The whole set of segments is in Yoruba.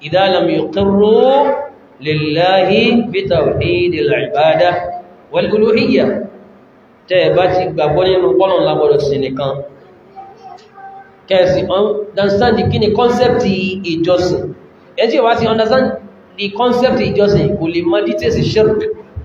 idha lam yuqirru lillahi bi tawhidil ibadah wal uluhiyyah tẹ́ bá ti gbàgbọ́ nínú pọ́lọ̀ lágbọ́dọ̀ sí nìkan kẹsì understand kí ni concept ìjọsìn ẹ tí ó wá ti understand the concept ìjọsìn kò lè mọ̀ details shirk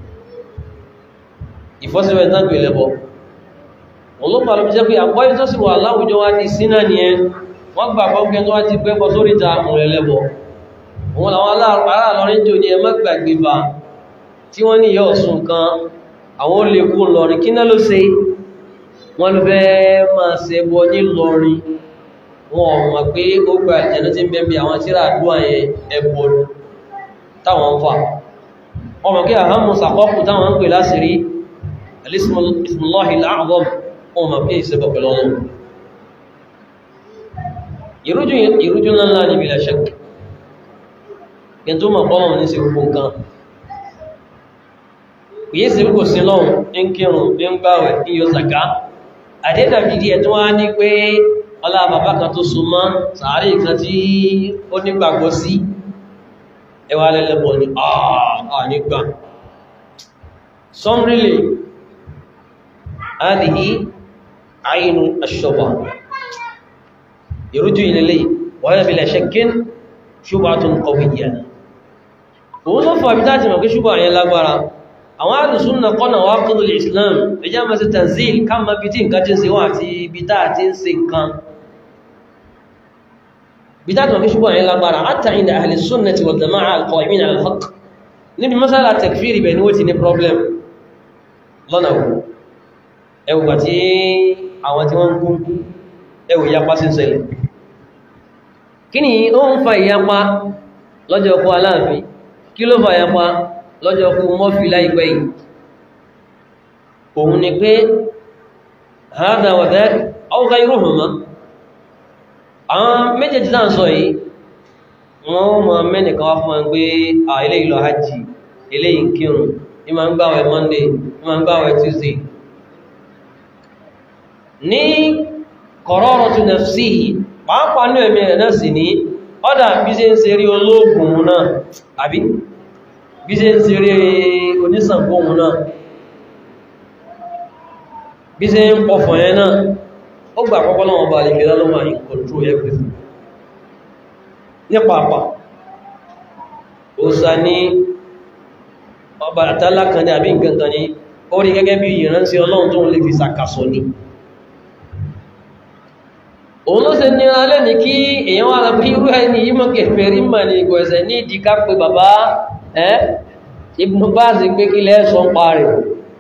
ìfọ́síwẹ̀ ìtàgbé lẹ́bọ̀ wọn ló pàlọ́ jẹ́ pé àpọ́ ìjọsìn wà láwùjọ wá ti sínà ní ẹ wọ́n gbà pọ́nkẹ́ tó wá ti gbẹ́bọ̀ sórí ta àmùrẹ̀ lẹ́bọ̀ wọn làwọn aláàlọ́rin jò ní ẹmọ́ gbàgbé bá tí wọ́n ní yọ́ ọ̀sùn kan àwọn olè kú lọrin kí náà ló ṣe wọ́n ló fẹ́ máa ṣe bọ́ ní lọrin wọn ò mọ̀ pé ó gba ìjẹ̀nà tí ń bẹ́ bí àwọn tíra àdúrà yẹn ẹbọ táwọn ń fà ọmọ kí àhámù sàkọ́kù táwọn ń pè láṣìírí alismullahi al'azam wọn mọ̀ pé ìṣẹ́bọ̀ pẹ̀lú ọlọ́run ìrújú ńlá ní bila shak kí tó mọ̀ bọ́lọ̀ ní sí gbogbo nǹkan kìí sí kò sí lọ́run ní kírùn ní gbáwẹ̀ ní yóò zaka àdínà bídí ẹ̀tún wá ní pé ọlá bàbá kan tó so mọ́ sàárì kan tí ó nígbàgbọ́ sí ẹwà lẹ́lẹ́bọ̀ ní àà nígbà sọmrílì adìí àyínú aṣọ́bà ìrújú ilẹ̀ wọ́n bí lẹ́ṣẹ́kín ṣubátun kọwìyà òun ló fà bítá ti mọ̀ kí ṣubá yẹn lágbára àwọn alùsùnà kọ́nà wá kúrò islam ẹjá mọ́ sí tanzil ká mọ́ bí tí nǹkan tí ń ṣe wọ́n àti bítá tí ń ṣe nǹkan bítá tí mọ̀ kí ṣubá yẹn lágbára hatta inda ahli sunnati wal jama'a al-qa'imin ala al-haqq níbi masala takfiri bẹ̀ ni ó ti ní problem lọ́nà wò ẹwùgbà tí àwọn tí wọ́n ń kú ẹwù ìyapa sí ń ṣẹlẹ̀ kí ni ó ń fa ìyapa lọ́jọ́ ọkọ̀ aláàfin kí ló fa ìyapa lọ́jọ́ ọkọ̀ mọ́fì láìpẹ́ yìí òun ni pé hádà wàdẹ́ ọgá irúhùnmá àwọn méjèèjì náà sọ yìí wọ́n mọ̀ mẹ́nìkan wá fún wọn pé à ilé ìlọ hajji ilé ìkírùn ní ma ń gbáwẹ̀ monday ní ma ń gbáwẹ̀ tuesday ní qararatu nafsihi pàápàá ní ẹ̀mí rẹ̀ náà sì ní ọ́dà bí ṣe ń ṣe rí olóògùn náà àbí bí ṣe ń ṣe rí onísàngóhun náà bí ṣe ń pọ̀fọ̀ yẹn náà ó gbà pọ́pọ́ náà bá lè gẹ́lá lọ́wọ́ in control everything ní pàápàá ó sá ní ọba àtàlá kan ní àbí nǹkan kan ní ó rí gẹ́gẹ́ bí ìránṣẹ́ ọlọ́run tó ń lè fi sàkàsọ ní òun ló ṣe ní alẹ́ ní kí èyàn wà lábí irú ẹni yí mọ́ kẹfẹ́ rí mà ní ìgò ẹ̀sẹ̀ ní ìdíká pé bàbá ẹ́ Ibn Baz pé kí lẹ́ sọ ń pa rẹ̀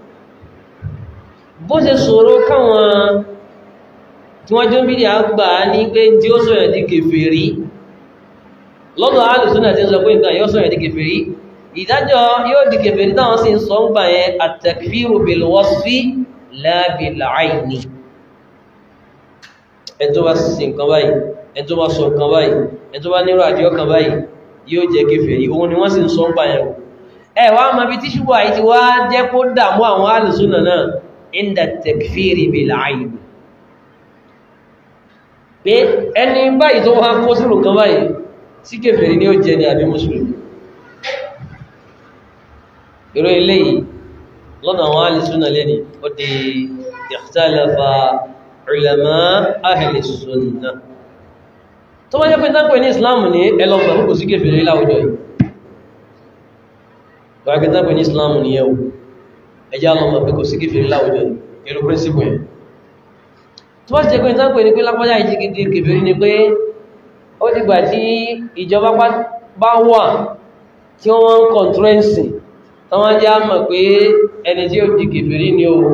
bó ṣe ṣòro káwọn tí wọ́n jọ ń bídí àgbà ní pé tí ó sọ̀rọ̀ di kẹfẹ́ rí lọ́dọ̀ alùsùnà tí ń sọ pé nǹkan yóò sọ̀rọ̀ di kẹfẹ́ rí ìdájọ́ yóò di kẹfẹ́ rí táwọn sì ń sọ ń gbà yẹn at-takfiru bil wasfi la bil ayni ẹn tó bá sí nǹkan báyìí ẹn tó bá sọ nǹkan báyìí ẹn tó bá nírò àdíọ́ kan báyìí yóò jẹ́ kèfèrí òun ni wọ́n sì ń sọ ń pààyàn ẹ wá ma bí tí ṣubú àyí ti wá jẹ́ kó dàmú àwọn alùsùnà náà inda takfiri bil ayn pé ẹni báyìí tó wá kó sínú nǹkan báyìí sí kèfèrí ni ó jẹ́ ni àbí mùsùlùmí irú eléyìí lọ́nà àwọn alùsùnà lẹ́ni ó di ikhtalafa ulama ahli sunnah tó wọ́n jẹ́ pé tánkù ní islam ní ẹlọ́gbà kò sí kèfèrè láwùjọ yìí tó wọ́n jẹ́ tánkù ní islam ní ẹwù ẹjá lọ́mà pé kò sí kèfèrè láwùjọ yìí ẹlú príncipù yẹn tó wọ́n jẹ́ pé tánkù ní pé lápájá ìjígidi kèfèrè ni pé ó dìgbà tí ìjọba bá wà tí wọ́n ń kọ̀ntúrẹ́nsì tó wọ́n já mọ̀ pé ẹni tí ó di kèfèrè ni ó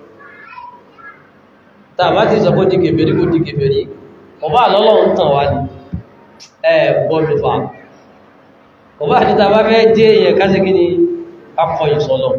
tàbá ti sọ pé di kèfèrí kò di kèfèrí ọba àlọ́lọ́run tàn wá ní ẹ bọ́ọ̀lù fa ọba àti tàbá fẹ́ jẹ́ èèyàn kásí kí ni akọ̀yìn sọ́lọ̀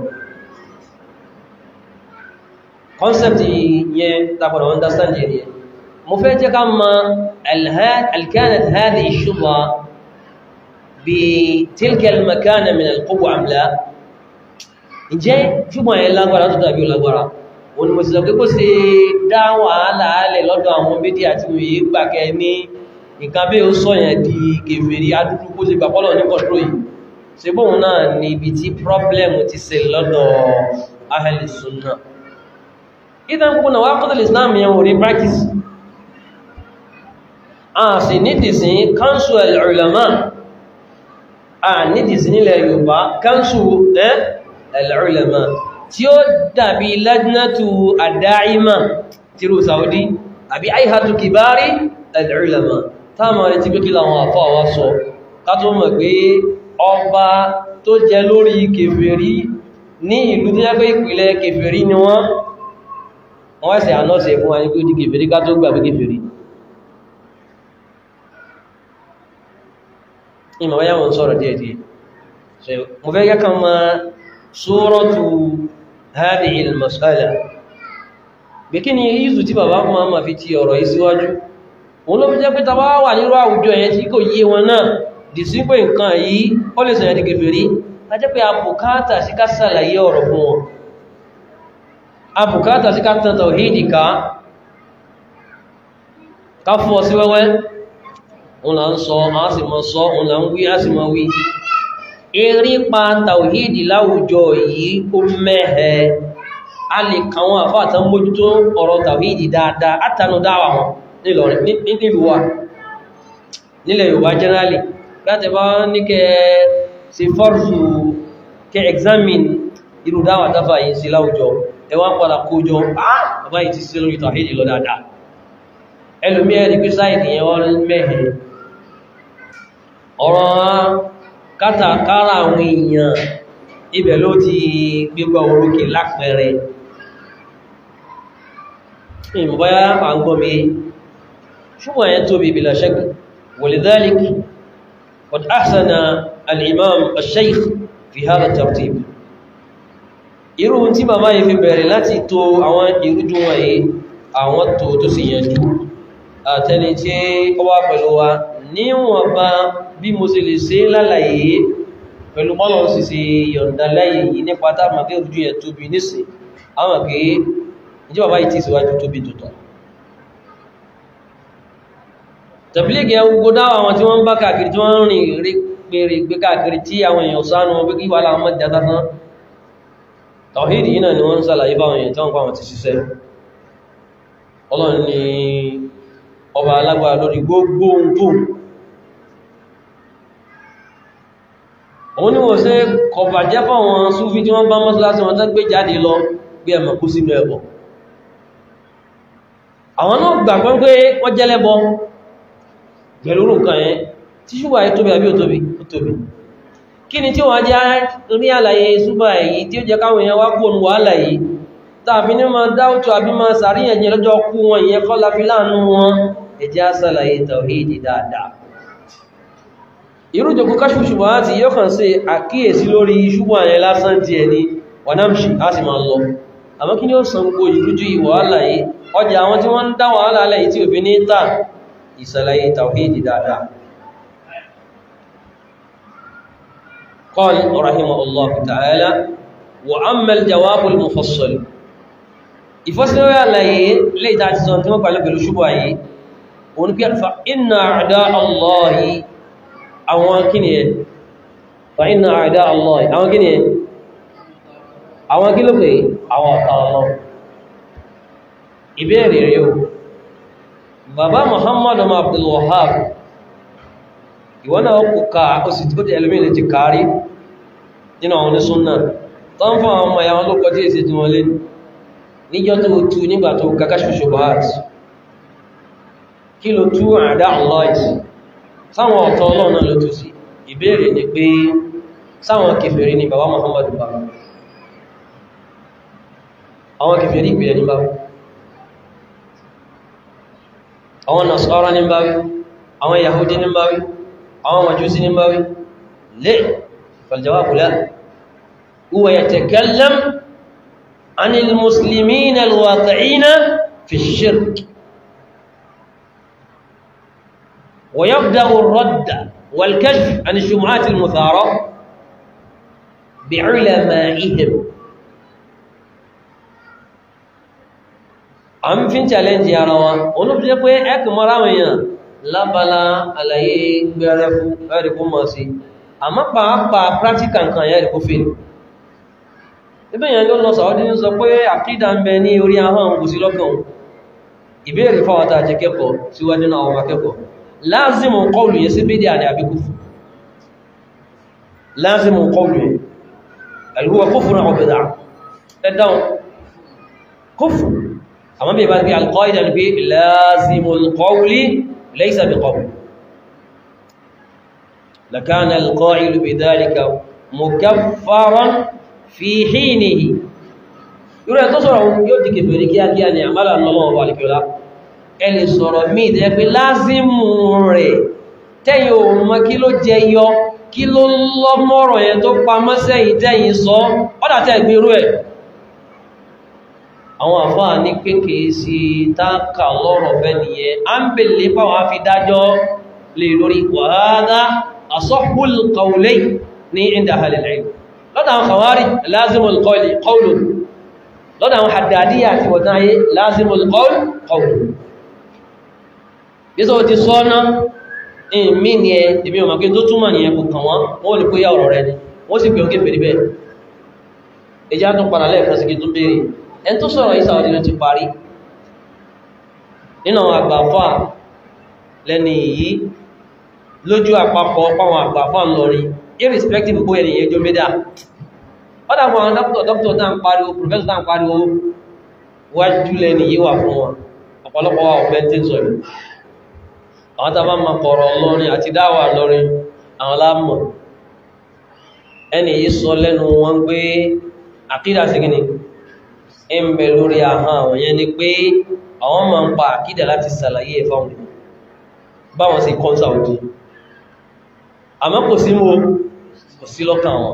concept yẹn tàbí understand yẹn yẹn mo fẹ́ jẹ́ ká ma alkanat hadhi ash-shubha bi tilka al-makana min al-quwwa am la ǹjẹ́ ṣùgbọ́n yẹn lágbára tó dàbí lágbára òun mo sì sọ pé kó ṣe dá wàhálà alẹ̀ lọ́dọ̀ àwọn méjì àti òye gbàkẹ́ ní nǹkan bí ó sọ yẹn di kèfèrí adúrú kó ṣe gbàpọ́lọ̀ ní kọ̀tró yìí ṣe bóhun náà ni ibi tí problem ti ṣe lọ́dọ̀ ahli sunnah ìtàn gbogbo náà wá kọ́tàlì islam yẹn wò rí practice a sì nídìí sí council al-ulama a nídìí sí nílẹ̀ yorùbá council al-ulama tí ó dàbí lajnatu ad-da'ima tírù saudi àbí aihatu kibari al-ulama táàmà rẹ̀ ti pé kí láwọn àfọ́ àwá sọ ká tó mọ̀ pé ọba tó jẹ lórí kèfèrí ní ìlú tó jẹ́ pé ìpìlẹ̀ kèfèrí ni wọ́n wọ́n ẹ̀sẹ̀ ànọ́sẹ̀ fún ayé kó di kèfèrí ká tó gbà pé kèfèrí ìmọ̀ wáyá wọn sọ̀rọ̀ díẹ̀díẹ̀ mo fẹ́ kẹ́kàn ma suratu hadhihi al-mas'ala bí kí ni yízu tí bàbá fún ma fi ti ọ̀rọ̀ yìí síwájú òun ló fi jẹ́ pé tàbá wà nírú àwùjọ yẹn tí kò yé wọn náà dì sí pé nǹkan yìí ó lè sọ̀yẹ̀ di kèfèrí a jẹ́ pé abùkátà sí ká sàlàyé ọ̀rọ̀ fún wọn abùkátà sí ká tàn tàwhídì ká ká fún ọ sí wẹ́wẹ́ òun là ń sọ a sì mọ́ sọ òun là ń wí a sì mọ́ wí eré pa tàwhídì láwùjọ yìí ó mẹ́hẹ a lè kàwọn àfáàtàn mójútó ọ̀rọ̀ tàwhídì dáadáa átànú dáwà wọn nílọrin nílùú wa nílẹ̀ Yorùbá generally láti bá ní kẹ sí fọ́rùsù kẹ examine irú dáwà tàfà yìí sí láwùjọ ẹwà padà kójọ bàbá yìí ti sí lórí tàwhídì lọ dáadáa ẹlòmí ẹ̀rí pé sáìdì yẹn wọ́n mẹ́hẹ̀ ọ̀rọ̀ kátàkárà àwọn èèyàn ibẹ̀ ló ti gbégbá orókè lápẹẹrẹ ìmọ̀báyá àgbọ́mí ṣùgbọ́n yẹn tóbi bila shak walidhalik qad ahsana al-imam al-shaykh fi hadha at-tartib irú tí bàbá yìí fi bẹ̀rẹ̀ láti tó àwọn ìrújú wọ̀nyí àwọn tó tó sì yanjú àtẹni tí ó wá pẹ̀lú wa níwọ̀n bá bí mo sì lè ṣe lálàyé pẹ̀lú mọ́lọ̀ sì sí yọ̀ǹda láyé yìí nípa táàmà kí ojú yẹn tóbi nísìn àwọn pé ìjọba báyìí tí síwájú tóbi tuntun tàbílẹ̀gì ẹgbogbo dáwà àwọn tí wọ́n bá káàkiri tí wọ́n rìn rí pèrè gbé káàkiri tí àwọn èèyàn sánú wọn pé kí wà láwọn mọ́jà tán tàwíìdì yìí náà ni wọ́n ń sàlàyé fáwọn èèyàn tí wọ́n fáwọn ti ṣiṣẹ́ ọlọ́run ni ọba alágbára lórí gbogbo ohun òun ni wọ́n ṣe kọbàjẹ́ fáwọn súfí tí wọ́n bá mọ́sálásí wọn tán gbé jáde lọ bí ẹmọ̀ kú sínú ẹbọ àwọn náà gbàgbọ́ pé wọ́n jẹ́lẹ́bọ pẹ̀lú nǹkan yẹn tí ṣúgbà yìí tóbi àbí ò tóbi ó tóbi kí ni tí wọ́n jẹ́ rí àlàyé ṣúgbà èyí tí ó jẹ́ káwọn èèyàn wá kú òun wàhálà yìí tàbí ní ma dáútù àbí ma sàríyànjẹ́ lọ́jọ́ kú wọn ìyẹn kọ́ láfi láàánú wọn ẹjẹ́ àṣàlàyé tàwíìdì dáadáa irú jòkó káṣù ṣùgbọ́n láti yóò kàn sí àkíyèsí lórí ṣùgbọ́n àyẹ lásán ti ẹni wọnámṣì á sì máa lọ àmọ́ kí ni ó san gbogbo ìrújú ìwàhálà yìí ọjà àwọn tí wọ́n ń dá wàhálà alẹ́ yìí tí òfin ní tà ìsàlàyé tàwíìdì dáadáa قال رحمه الله تعالى وأما الجواب المفصل ìfọ́sílẹ̀ àlàyé lè tàà ti sọ tí wọ́n pàlẹ̀ pẹ̀lú ṣubọ̀ ayé òun kí fa inna àdá allahi àwọn kíni ẹ̀ fa inna àdá allahi àwọn kíni ẹ̀ àwọn kí ló pé àwọn ọ̀tá ọlọ́ ìbéèrè rẹ̀ o bàbá muhammadu abdul wahab ìwọ́n náà kò ká ó sì tó jẹ́ ẹlòmí ti kárí nínú àwọn onísúnnà tó ń fún àwọn ọmọ ìyàwó ló kọjí èsì tí wọ́n lé níjọ́ tó tú nígbà tó kàkà ṣoṣo báàt kí ló tú àdá ọlọ́ìsì sáwọn ọ̀tọ̀ ọlọ́run náà ló tú sí ìbéèrè ni pé sáwọn kèfèrí ni bàbá Muhammadu bá àwọn kèfèrí ìpìlẹ̀ ní báwí àwọn Nasara ní báwí àwọn Yahudi ní báwí àwọn Majusi ní báwí lè فالجواب لا هو يتكلم عن المسلمين الواقعين في الشرك ويبدأ الرد والكشف عن الشمعات المثارة بعلمائهم àmì fi ń challenge ara wa olóòfin jẹ́ pé ẹ́kùn mọ́ra àwọn èèyàn lábala àlàyé gbẹ̀rẹ̀ fún ẹ̀rì kó mọ̀ sí àmọ́ pàápàá practical nǹkan yẹ́ ẹ̀rì kó fèrè ibẹ̀ yẹn ló lọ sàwọ́dí ní sọ pé àkídà ń bẹ ní orí ahọ́n kò sí lọ́kàn ìbéèrè fáwọ́ta àti kẹ́kọ̀ọ́ síwájú náà ọmọ akẹ́kọ̀ọ́ láàzìmù kọlù yẹ sí bídí àní àbíkú láàzìmù kọlù yẹ alhuwa kufrun aw bid'ah ẹ̀dáwọn kúfù àmọ́ bí ìbá ti alqaida ní pé láàzìmù kọlù laysa bí qawl lakana alqailu bidhalika mukaffaran fi hinihi irú ẹ̀ tó sọ̀rọ̀ yóò di kèfèrí kíákíá ni àmàlà lọ́wọ́ wà lẹ́kọ̀ọ́lá ẹni sọ̀rọ̀ míì tẹ́ pé lázímù rẹ̀ tẹ́yìn òun mọ́ kí ló jẹ yọ kí ló lọ́mọ́rọ̀ yẹn tó pa mọ́sẹ̀yìn tẹ́yìn sọ ọ́dà tẹ́ ìgbérú ẹ̀ àwọn àfáà ní kéèkè sí táàkà lọ́rọ̀ fẹ́ nìyẹn a ń bèlè pàwọn afi dájọ́ lè lórí wàhálà asahhul qawlayn ní inda ahlil ilm lọ́dà àwọn kàwárí lázimul qawli qawlun lọ́dà àwọn haddadiyya àti wọ̀tán ayé lázimul qawl qawlun yíso ti sọ́nà ìmí ni ẹ ìbí ọmọ kí tó túnmà ní ẹkù kàn wọ́n wọ́n lè pé yà ọ̀rọ̀ rẹ ni wọ́n sì pè ókè fèrè bẹ́ẹ̀ ẹjá tún padà lẹ́ẹ̀kan sí kí tún béèrè ẹn tó sọ̀rọ̀ yìí sáwọ́dí ló ti parí nínú àwọn àgbàfà lẹ́ni yìí lójú àpapọ̀ páwọn àgbàfà ń lọrin irrespective bóyá ni ẹjọ́ médà ọ́dà fún àwọn dókítọ̀ dókítọ̀ tá ń pariwo professor tá ń pariwo wájú lẹ́ni yìí wà fún wọn ọ̀pọ̀lọpọ̀ wa ọ̀fẹ́ tí ń sọ yìí àwọn tàbá ma kọ̀rọ̀ lọ́rin àti dáwà lọ́rin àwọn lámọ̀ ẹni yìí sọ lẹ́nu wọn pé àkídà sí gíní ń bẹ lórí ahọ́n àwọn yẹn ni pé àwọn ma ń pa àkídà láti sàlàyé ẹ̀fà wọn báwọn sí kọ́nsà òjì àmọ́ kò sí mọ́ kò sí lọ́kàn wọn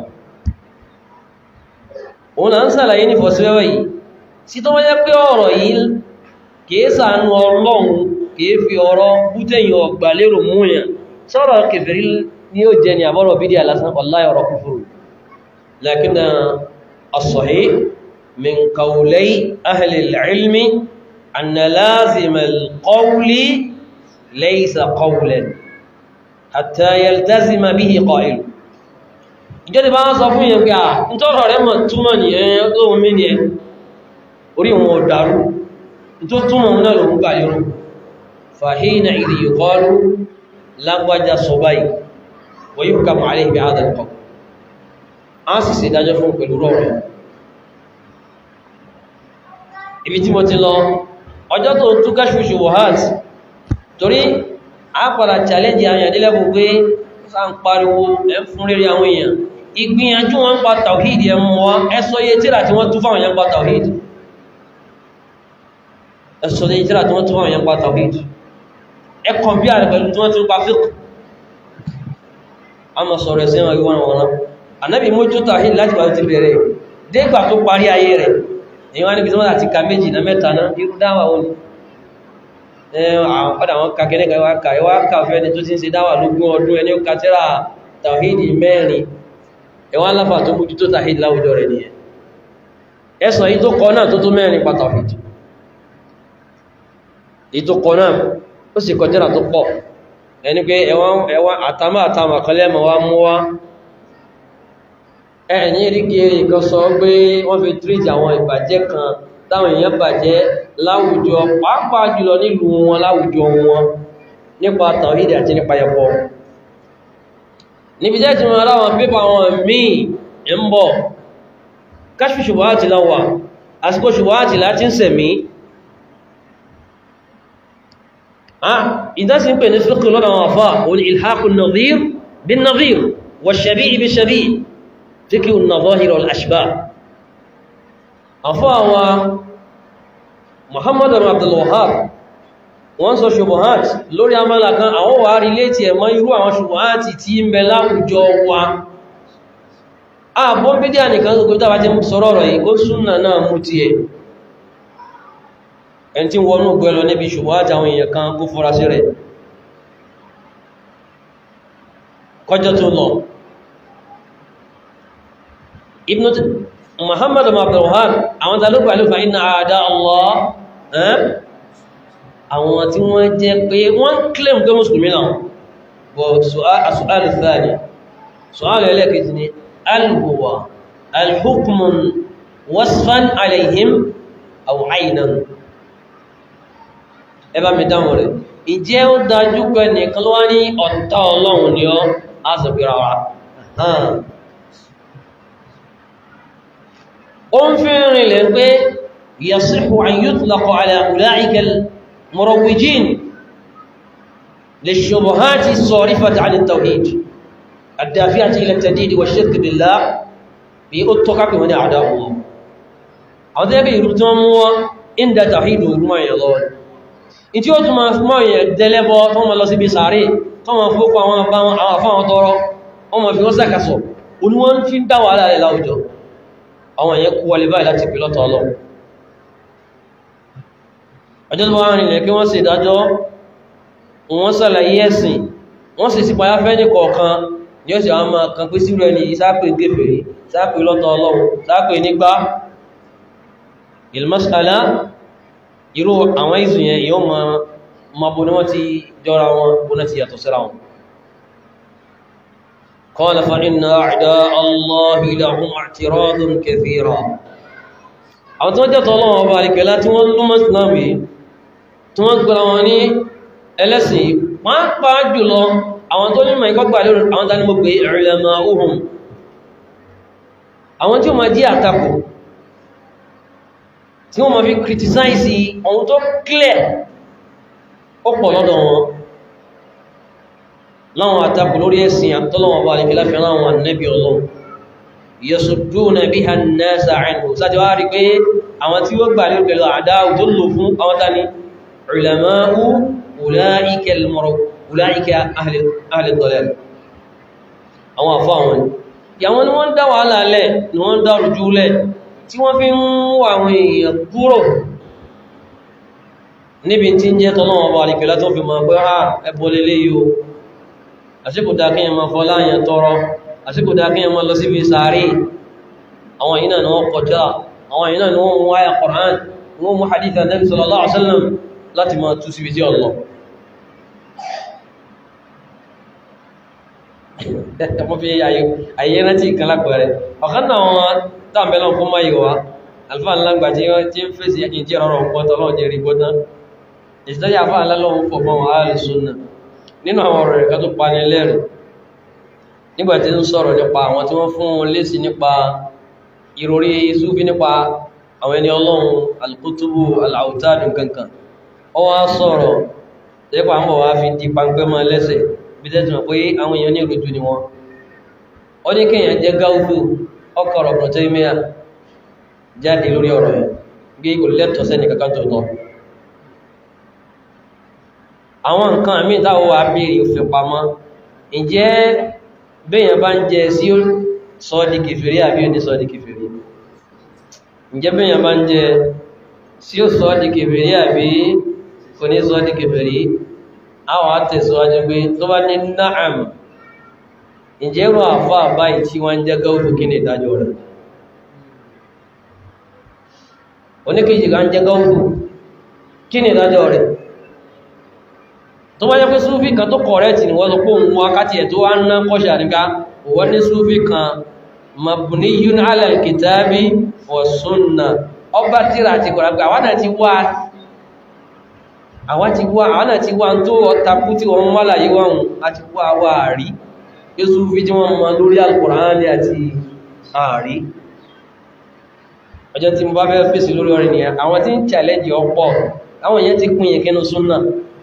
òun là ń sàlàyé ní fọ́síwẹ́wẹ́ yìí sí tó wáyé pé ọ̀rọ̀ yìí kìí sàánú ọlọ́run kìí fi ọ̀rọ̀ bútẹ̀yìn ọgbà lérò múyàn sọ́rọ̀ kèfèrí ní ó jẹ ni àbọ́rọ̀ bídí alásán wallahi ọ̀rọ̀ kúfùrù lakin as-sahih min qawlay ahli al-ilmi anna lazima al-qawli laysa qawlan hatta yaltazima bihi qa'il ìjọ́dí bá wọ́n sọ fún yẹn pé à ń tọ́rọ̀ rẹ̀ mọ̀ túmọ̀ nìyẹn lóhun mí nìyẹn orí wọn ò dàrú tó túnmọ̀ náà lòun gbà yọrùn fàhínà ìdí ìkọlù lágbàjá sọ báyìí wọ́n yíò kàmà àrí ìbí àdàkọ̀ a sì sì dájọ́ fún pẹ̀lú rọrùn ibi tí mo ti lọ ọjọ́ tó ń túká ṣúṣù wọ̀hát torí a padà challenge àyàn nílẹ́bù pé sá ń pariwo ẹ fún rírí àwọn èèyàn ìgbìyànjú wọn pa tàwíìdì ẹmọ wa ẹsọ iye tíra tí wọ́n tú fáwọn èèyàn pa tàwíìdì ẹ̀sọ̀ ní ìtíra tí wọ́n tún wọ́n yẹn pa tawhid ẹ kọ̀mpí àrẹ pẹ̀lú tí wọ́n tún pa fiqh a mọ̀ sọ̀rọ̀ ẹ̀sẹ̀ wọn wọ́n wọ́n anábì mójú tawhid láti wà ti bẹ̀rẹ̀ dégbà tó parí ayé rẹ̀ èyí wọ́n níbi tí wọ́n láti ka méjì na mẹ́ta náà irú dáwà wọn ọ̀dà wọn ka kẹ́lẹ́ ka wá ka ká fẹ́ ni tó ti ń ṣe dáwà lógún ọdún ẹni ó ka tẹ́ra tawhid mẹ́rin ẹwọ́n aláfà tó mójú tó tawhid láwùjọ rẹ̀ nìyẹn ẹ̀sọ̀ yìí tó kọ náà tó tó mẹ́rin pa tawhid ìtòkọ̀ náà ó sì kọjára tó pọ̀ ẹni pé ẹwọ́n àtàmà àtàmà kọlẹ́mọ̀ wá mú wá ẹ̀yìn ìrígẹ̀ẹ́rì kan sọ pé wọ́n fi tríjì àwọn ìbàjẹ́ kan táwọn èèyàn bàjẹ́ láwùjọ pàápàá jùlọ nílùú wọn láwùjọ wọn nípa tàwídì àti nípa ẹ̀kọ́ níbi jẹ́ ti wọn aláwọn pépà wọn míì ń bọ̀ káṣù ṣùgbọ́n àti láwà àsìkò ṣùgbọ́n àti láti ń sẹ̀mí ìdásí ń pè ní fíkì lọ́nà àwọn àfá òní ìlhàkùn nàzír bin nàzír wà ṣàbí ibi ṣàbí fíkì nàzọ́hìr al'ashbá àfá wa muhammad abdullahab wọ́n sọ ṣubuhat lórí amala kan àwọn wà rí létí ẹ̀mọ́ irú àwọn ṣubuhat tí ń bẹ láwùjọ wa ààbọ̀n bídíà nìkan gbogbo tàbí ti sọ̀rọ̀ rẹ̀ yìí kó súnnà náà mú ti ẹ̀ ẹn tí wọnú gbẹ́ lọ níbi ṣùgbọ́n àtàwọn èèyàn kan kó fọ́ra sí rẹ̀ kọjọ́ tó lọ ibn muhammadu abdulwahab àwọn tàlúgbà ló fa iná àdá allah àwọn tí wọ́n jẹ́ pé wọ́n claim pé mùsùlùmí náà bọ̀ su'al thani su'al ẹlẹ́kejì ni alhuwa alhukmun wasfan alayhim aw aynan ẹ bá mi dáhùn rẹ̀ ìjẹ́ ó dájú pé nìkan ló wá ní ọ̀tá ọlọ́run ni ọ́ á sọ pé ra wa ó ń fi rìnlẹ̀ pé yasihu an yutlaqa ala ulaika al-murawwijin lish-shubuhati as-sarifati 'an at-tawhid ad-dafi'ati ila at-tadid wa ash-shirk billah bí ó tọ́ka pé wọ́n ní àdá wọn àwọn tẹ́lẹ̀ ìrú tí wọ́n mú wọ́n inda tawhid ìrúmọ̀ yẹn lọ in tí ó tún máa mọ́ yẹn dẹ́lẹ́bọ́ tó wọ́n lọ síbi sàárè tó wọ́n fókọ àwọn àfáwọn tọrọ wọ́n mọ̀ fi wọ́n sàkàsọ̀ oníwọ́n fi ń dá wàhálà rẹ̀ láwùjọ àwọn èèyàn kú wọlé báyìí láti pè lọ́tọ̀ ọlọ́ ọjọ́ tó wá rìnlẹ̀ kí wọ́n sì dájọ́ wọ́n sàlàyé ẹ̀sìn wọ́n sì sípayá fẹ́ ní kọ̀ọ̀kan ní ó sì àwọn ọmọ kan pé sírò ẹni ìsápè gẹ́fẹ̀ẹ́ sápè lọ́tọ̀ ọlọ́run sápè nígbà ìlmọ́sàlá irú àwọn ìzù yẹn yóò ma ma bó ní wọ́n ti jọra wọn bó náà ti yàtọ̀ síra wọn قال فإن أعداء الله لهم اعتراض كثيرا àwọn tó jẹ́ tọ́lọ́wọ́ ọba àríkẹ́lá tí wọ́n lúmọ̀ ìsìláàmì tí wọ́n gbọ́ra wọn ní ẹlẹ́sìn wọ́n pa jùlọ àwọn tó nímọ̀ ìkọ́gbà lórí àwọn tání mọ́ pé ìrìnlẹ̀mọ̀ ohun àwọn tí ó ma jí àtakò tí wọ́n ma fi criticize ohun tó clear ó pọ̀ lọ́dọ̀ wọn láwọn àtakò lórí ẹ̀sìn àtọ́lọ́wọ́ ọba àríkẹ́lá fi rán àwọn ànẹ́bí ọlọ́run yasuduna biha an-nasa anhu sáti wá rí pé àwọn tí ó gbà lórí pẹ̀lú àdáwù tó lò fún àwọn tani ulama'u ulaika al-muru ulaika ahli ad-dalal àwọn àfọ́ àwọn ìyàwọn ni wọ́n dá wàhálà lẹ̀ ni wọ́n dá rújú lẹ̀ tí wọ́n fi ń wà àwọn èèyàn kúrò níbi tí ń jẹ́ tọ́lọ́wọ́ bá alìkẹ́lá tó fi mọ̀ pé ha ẹbọ lélé yìí o àsìkò dá kí ẹmọ fọláyàn tọrọ àsìkò dá kí ẹmọ lọ síbi sàárè àwọn yìí náà ni wọ́n kọjá àwọn yìí náà ni wọ́n mú wáyà Qur'an wọ́n mú hadith Nabi sallallahu alaihi wasallam láti máa tú síbi tí ọlọ́ mo fi àyè rántí ìkan lápẹẹrẹ ọ̀kan náà wọn dáàbẹ̀lọ́ fún máa yíwa alfa ńlágbà tí ó tí ń fèsì ẹkìn tí ọ̀rọ̀ pọ̀tọ̀ lọ́wọ́ jẹ́ rí gbọ́tán ìsìtọ́jà fà lálọ́wọ́ fọ̀ mọ́ wọn ààrẹ súnà nínú àwọn ọ̀rọ̀ rẹ̀ kan tó pani lẹ́rìn nígbà tí ń sọ̀rọ̀ nípa àwọn tí wọ́n fún un lésì nípa ìròrí Súfí nípa àwọn ẹni ọlọ́run alkutubu alautadu kankan ó wá sọ̀rọ̀ tẹ́pà ń bọ̀ wá fi di pańpẹ́ mọ́ lẹ́sẹ̀ bí tẹ́tù mọ̀ pé àwọn èèyàn ní ìrújú ni wọ́n ó ní kéèyàn jẹ́ gáúdù ọkọ̀ ọ̀rọ̀ Taymiya jáde lórí ọ̀rọ̀ yẹn bí kò lẹ́tọ̀ sẹ́ni kankan tó tọ́ àwọn nǹkan àmì táwọn wà bèèrè òfin pamọ́ ǹjẹ́ bẹ́yàn bá ń jẹ sí sọ́ọ̀dì kèfèrí àbí ò ní sọ́ọ̀dì kèfèrí ǹjẹ́ bẹ́yàn bá ń jẹ sí ó sọ́ọ̀dì kèfèrí àbí kò ní sọ́ọ̀dì kèfèrí àwọn àtẹ̀síwájú pé tó bá ní náàm ǹjẹ́ rọ àfá àbáyìí tí wọ́n jẹ́ gáúdù kí ni ìdájọ́ rẹ̀ oníkejì kan jẹ́ gáúdù kí ni ìdájọ́ rẹ̀ tó bá jẹ́ pé súfí kan tó kọ̀rẹ́tì ni wọ́n sọ pé òun wákàtí ẹ̀ tó wá ń ná kọ́ṣà níká wọ́n ní súfí kan mabniyun ala al-kitabi wa sunna ọba tíra àti kọ̀rọ̀gbà àwọn náà ti wá àwọn ti wá àwọn náà ti wá tó ọtakú tí wọ́n wá láyé wọ́n àti wá wá rí pé súfí tí wọ́n mọ lórí al-Qur'ani àti ààrí ọjọ́ tí mo bá fẹ́ fèsì lórí ọ̀rẹ́ nìyẹn àwọn tí ń challenge ọ̀pọ̀ àwọn èèyàn ti pín yẹn kínú súnnà